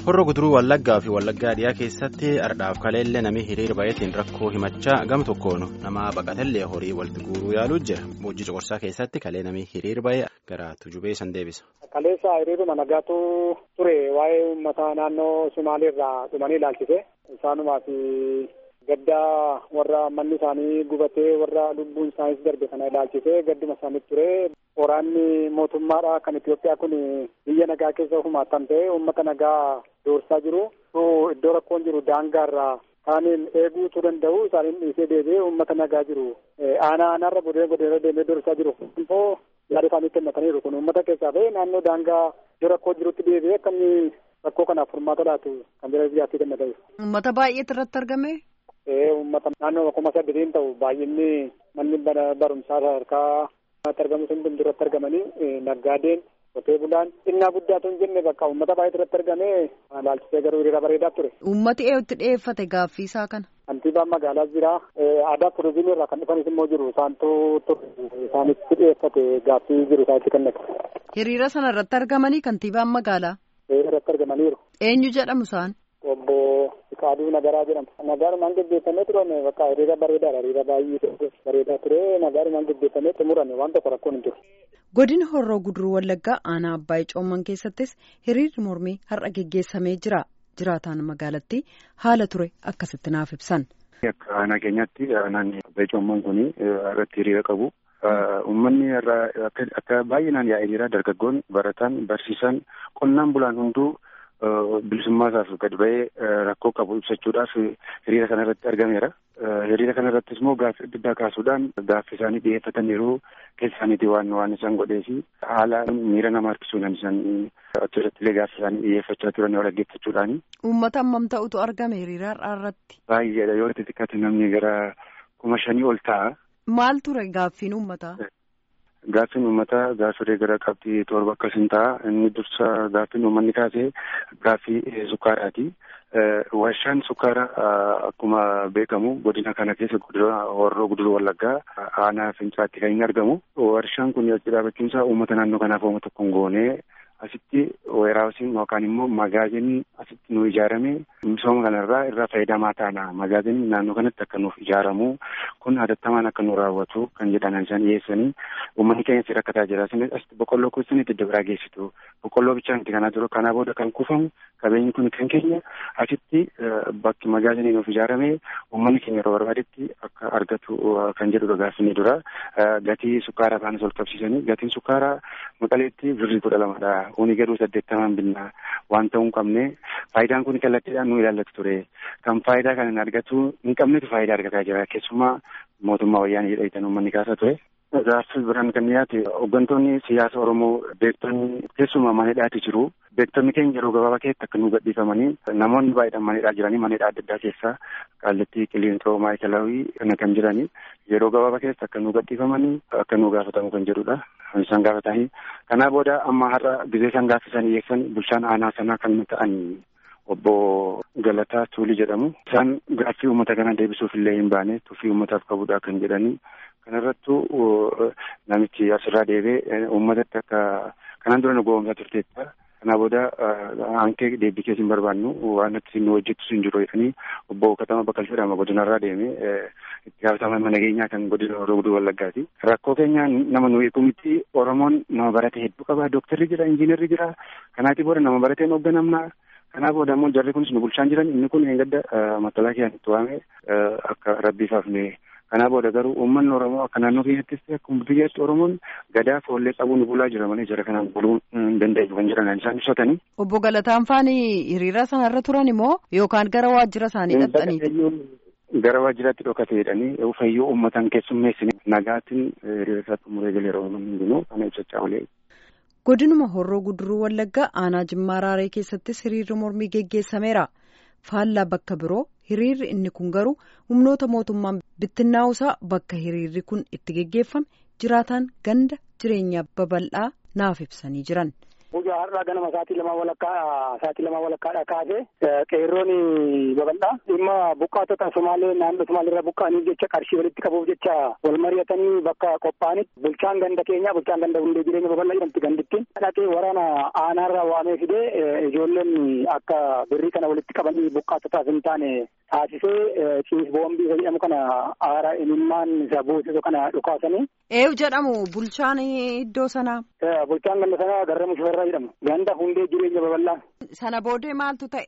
Horroo guduruu Wallaggaa fi Wallaggaa dhiyaa keessatti ardhaaf kaleellee namni hiriira baay'ateen rakkoo himachaa gama tokkoon nama baqatellee horii walitti guuruu yaaluu jira. Boojii Coqorsaa keessatti kalee namni hiriira baay'ee gara tujubee san deebisa. Kaleessa hiriiruma nagaatu ture waa'ee uummata naannoo Sumaaleerraa dhumanii ilaalchise. Isaanumaaf gaddaa warra manni isaanii gubatee warra lubbuun isaaniis darbe kana ilaalchise gadduma isaaniitti ture. Waraanni mootummaadha kan Itoophiyaa kun biyya nagaa keessa humaattan ta'e uummata nagaa doorsaa jiru. Iddoo rakkoon jiru daangaarraa kaaniin eeguutu danda'u isaaniin dhiisee deebi'ee uummata nagaa jiru. Aanaa aanaarra godee godee deemee doorsaa jiru. Immoo yaada isaanii kennataniiru kun uummata keessaa ba'e naannoo daangaa iddoo rakkoo jirutti deebi'ee akka inni rakkoo kanaaf furmaata laatu kan jira biyyaatti kennataniiru. Uummata baay'eetu irratti argame. Uummata naannoo kuma saddeetiin ta'u baay'inni manni barumsaa sadarkaa argamu sun irratti argamanii naggaadeen qotee bulaan xinnaa guddaatu hin jenne bakka uummata baay'eetu irratti argamee laalchisee garuu hiriira bareedaa ture. Uummati eeyyutti dhiyeeffate gaaffii isaa kana. Kantiibaan magaalaas jira. Aadaa turizimii irraa kan dhufanis immoo jiru. Isaantu isaanitti dhiyeeffate gaaffii jiru isaanitti kennate. Hiriira sana irratti argamanii kantiibaan magaalaa. Irratti argamaniiru. Eenyu jedhamu isaan? Obbo Fiqaaduu Nagaraa jedhama. Nagaarumaan gaggeeffamee turame bakka hiriira bareedaadha. Hiriira baay'ee bareedaa ture. Nagaarumaan gaggeeffamee xumurame waan tokko rakkoon hin jiru. Godina Horroo Guduruu Wallaggaa aanaa Abbaayee Coomman keessattis hiriirri mormii har'a geggeessamee jira. Jiraataan magaalattii haala ture akkasitti naaf ibsan. Akka aanaa keenyaatti aanaan Abbaayee Coomman kun irratti hiriira qabu. Uummanni akka baay'inaan yaa'ee jira. Dargaggoon, barataan, barsiisaan, qonnaan bulaan hunduu bilisummaa isaaf gad ba'ee rakkoo qabu ibsachuudhaaf hiriira kana irratti argameera. Hiriira kana irrattis immoo gaaffii adda addaa kaasuudhaan gaaffii isaanii dhiyeeffataniiru keessa isaaniiti waan waan isaan godhee fi haala miira nama harkisuudhaan isaan achirratti illee gaaffii isaanii dhiyeeffachaa turan yoo dhaggeeffachuudhaani. Uummata hammam ta'utu argame hiriira har'aa irratti? Baay'eedha yoo xixiqqaate namni gara kuma shanii ol ta'a. Maal ture gaaffiin uummataa? Gaaffiin uummataa gaaffilee gara qabxii torba akkas hin ta'a. Inni dursa gaaffiin uummanni kaasee gaaffii sukkaaraati. Warshaan sukkaaraa akkuma beekamu godina kana keessa godina Horroo Guduruu Wallaggaa aanaa Fincaatti kan inni argamu. Warshaan kun achi dhaabachuun isaa uummata naannoo kanaaf uummata tokko hin goone asitti weeraawusiin yookaan immoo magaazinii asitti nu ijaarame misooma kanarraa irraa fayyadamaa taana. Magaazinii naannoo kanatti akka nuuf ijaaramu kun hatattamaan akka nu raawwatu kan jedhan isaan dhiyeessanii uummanni keenya si rakkataa jira. Isinis asitti boqqolloo kuusanitti iddoo biraa geessitu. Boqqolloo bichaa miti kanaa jiru kanaa booda kan kuufamu qabeenyi kun kan keenya asitti bakki magaazinii nuuf ijaarame uummanni keenya yeroo barbaadetti akka argatu kan jedhudha gaaffinni dura. Gatii sukkaaraa faanis ol qabsiisanii gatiin sukkaaraa maqaleetti birrii kudha lamadha. Kuni garuu saddeettamaan binnaa waan ta'uu hin qabne faayidaan kun kallattiidhaan nu ilaallatu ture. Kan faayidaa kana hin argatu hin qabnetu faayidaa argataa jira. Keessumaa mootummaa wayyaanee jedhaman uummanni kaasaa ture. Gaaffii biraan kan dhiyaate hooggantoonni siyaasa Oromoo beektonni keessumaa mana hidhaatti jiru. Beektonni keenya yeroo gabaabaa keessatti akka nu gadhiifamanii namoonni baay'eedhaan mana hidhaa jiranii mana hidhaa adda addaa keessaa Qaallattii Qiliinxoo Maayikalaawii kana kan jiranii yeroo gabaabaa keessatti akka nu gadhiifamanii akka nu gaafatamu kan jedhudha. Isaan gaafatanii kanaa booda amma har'a gizee isaan gaaffisan dhiyeessan bulchaan aanaa sanaa kan ta'an obbo Galataa Tuulii jedhamu. Isaan gaaffii uummata kana deebisuuf illee hin baane tuffii uummataaf qabudha kan jedhanii kanarrattu namichi asirraa deebee uummatatti akka kanaan dura nu goomsaa turteetta. Kanaa booda hankee deebii keessa hin barbaannu waan nuti nu hojjettu hin jiru jedhanii obbo Katama Bakkal jedhama godinarraa deemee itti gaafatama mana nageenyaa kan godina Horroo Guduruu Wallaggaati. Rakkoo keenya nama nu eegu miti Oromoon nama barate hedduu qaba. Dooktarri jira, injiinarri jira. Kanaati booda nama barateen hoogganamna. Kanaa booda immoo jarri kunis nu bulchaan jiran inni kun eeggadda matalaa kiyaan itti waame akka rabbiif hafne. Kanaa booda garuu uummanni Oromoo akka naannoo keenyattis akkuma biyyaatti Oromoon gadaa foollee qabuu nu bulaa jira malee jara kanaan buluu hin danda'u kan jedhan isaan ibsatanii. Obbo Galataan faanii hiriira sanarra turan immoo yookaan gara waajjira isaanii dhaqxaniiti. Gara waajjiraatti dhokate jedhanii fayyuu uummataan keessummeessine nagaatiin hiriira isaa xumuree galee yeroo hundinuu kana ibsachaa olee. Godinuma Horroo Guduruu Wallaggaa aanaa Jimmaa Raaree keessattis hiriirri mormii geggeessameera. Faallaa bakka biroo hiriirri inni kun garuu humnoota mootummaan bittinnaa'uusaa bakka hiriirri kun itti geggeeffame jiraataan ganda jireenyaa babal'aa naaf ibsanii jiran. Guyyaa har'aa ganama sa'aatii lamaa walakkaa sa'aatii lamaa walakkaadha kaasee qeerroon babal'aa dhimma buqqaatota Somaalee naannoo Somaaliirraa buqqa'aniif jecha qarshii walitti qabuuf jecha wal mari'atanii bakka qophaa'anitti bulchaan ganda keenyaa bulchaan ganda hundee jireenya babal'aa jedhamti gandittiin dhaqee waraana aanaarraa waamee fidee ijoolleen akka birrii kana walitti qabanii buqqaatotaaf hin taane taasisee ciis boombii isa jedhamu kana aara imimmaan isa buusisu kana dhukaasanii. Eeyu jedhamu bulchaan iddoo sanaa. Bulchaan ganda sanaa Garramuu Shifarraa jedhamu. Ganda hundee jireenya babal'aa. Sana boodee maaltu ta'e?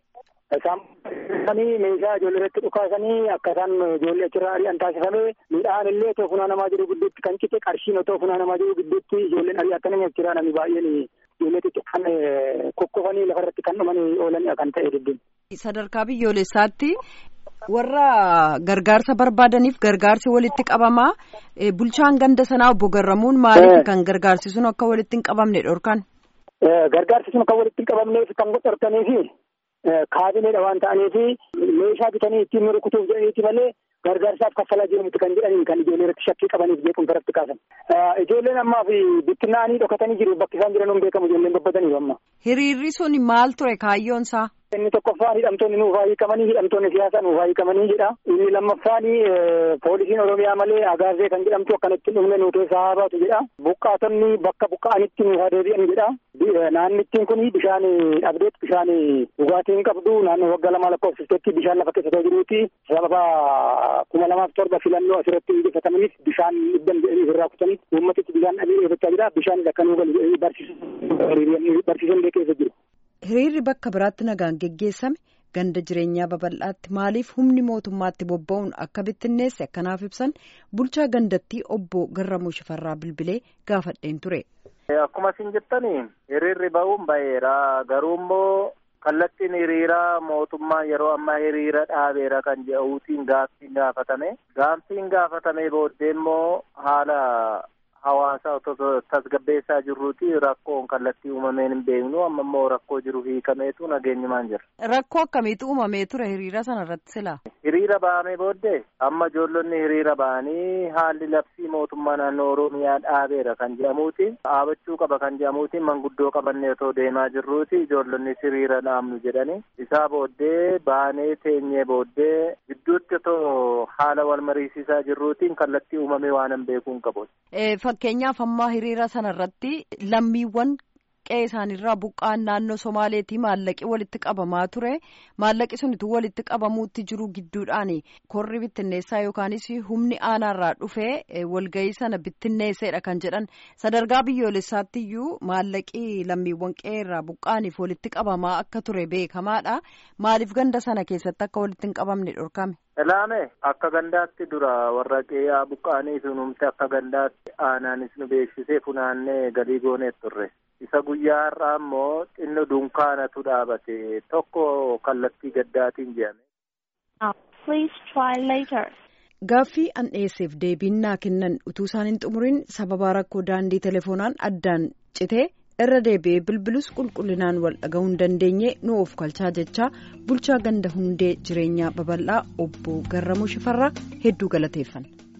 Isaan meeshaa ijoollee irratti dhukaasanii akka isaan ijoollee achirraa ari'an taasifamee midhaan illee otoo funaanamaa jiru gidduutti kan cite qarshiin otoo funaanamaa jiru gidduutti ijoolleen ari'atanii achirraa namni baay'een ijoollee xixiqqaan kokkofanii lafarratti kan dhumanii oolan kan ta'e diddiin. Sadarkaa biyyoolessaatti warra gargaarsa barbaadaniif gargaarsi walitti qabamaa bulchaan ganda sanaa obbo Garramuun maaliif kan gargaarsi sun akka walitti hin qabamne dhorkan? Gargaarsi sun kan walitti hin qabamneef kan dhorkaniifi kaabineedha waan ta'aniifi meeshaa bitanii ittiin rukutuuf jedhaniiti malee gargaarsaaf kaffalaa jirutti kan jedhaniin kan ijoollee irratti shakkii qabaniif jeequmsa irratti kaasan. Ijoolleen ammaa fi bittinnaanii dhokatanii jiru bakki isaan jiran hin beekamu ijoolleen babbataniiru amma. Hiriirri sun maal ture kaayyoon isaa? Inni tokkoffaan hidhamtoonni nuuf haa hiikamanii hidhamtoonni siyaasaa nuuf haa hiikamanii jedha. Inni lammaffaan poolisiin Oromiyaa malee agaazee kan jedhamtu akkanatti dhumne nu keessaa haa baatu jedha. Buqqaatonni bakka buqqa'anitti nuuf haa deebi'an jedha. Naannittiin kun bishaan dhabdeet bishaan dhugaatii hin qabdu naannoo waggaa lama lakkoofsiftetti bishaan lafa keessa jiruuti. Sababa kuma lamaaf torba filannoo asirratti injifatamaniif bishaan dhibban jedhanii irraa kutanii uummatitti bishaan dhabee eeggachaa jira. Bishaan akkanuu galu barsiisan keessa jiru. Hiriirri bakka biraatti nagaan geggeessame ganda jireenyaa babal'aatti maaliif humni mootummaatti bobba'uun akka bittinneesse akkanaaf ibsan bulchaa gandattii obbo Garramuu Shifarraa Bilbilee gaafadheen ture. Akkuma isin jettanii hiriirri ba'uun ba'eera garuu immoo kallattiin hiriiraa mootummaa yeroo ammaa hiriira dhaabeera kan jedhuutiin gaaffiin gaafatame gaaffiin gaafatame booddee immoo haala. hawaasa otoo tasgabbeessaa jirruuti rakkoon kallattii uumameen hin beeknu amma immoo rakkoo jiru hiikameetu nageenyumaan jira. Rakkoo akkamiitu uumamee ture hiriira sana irratti silaa? Hiriira ba'amee booddee amma ijoollonni hiriira ba'anii haalli labsii mootummaa naannoo Oromiyaa dhaabeera kan jedhamuuti dhaabachuu qaba kan jedhamuuti manguddoo qabannee otoo deemaa jirruuti ijoollonni hiriira dhaabnu jedhani isaa booddee baanee teenyee booddee gidduutti otoo haala wal mariisisaa jirruutiin kallattii uumamee waan hin beekuun qabu. Fakkeenyaaf ammaa hiriira sana irratti lammiiwwan qe'ee isaaniirraa buqqa'an naannoo Somaaleetii maallaqi walitti qabamaa ture maallaqi sunitu walitti qabamuutti jiru gidduudhaan korri bittinneessaa yookaanis humni aanaarraa dhufee walgahii sana bittinneesseedha kan jedhan sadarkaa biyyoolessaatti iyyuu maallaqi lammiiwwan qe'eerraa buqqa'aniif walitti qabamaa akka ture beekamaadha maaliif ganda sana keessatti akka walitti hin qabamne dhorkame. Ilaame akka gandaatti dura warra qe'ee buqqa'anii sunumte akka gandaatti aanaanis nu beeksisee funaannee galii gooneet turre. Isa guyyaa har'aa immoo xinno dunkaanatu dhaabate tokko kallattii gaddaatiin jedhame. Gaaffii an dhiyeesseef deebiin naa kennan utuu isaan hin xumurin sababa rakkoo daandii telefoonaan addaan citee irra deebi'ee bilbilus qulqullinaan wal dhaga'uu hin dandeenye nu of kalchaa jechaa bulchaa ganda hundee jireenyaa babal'aa obbo Garramuu Shifarraa hedduu galateeffanna.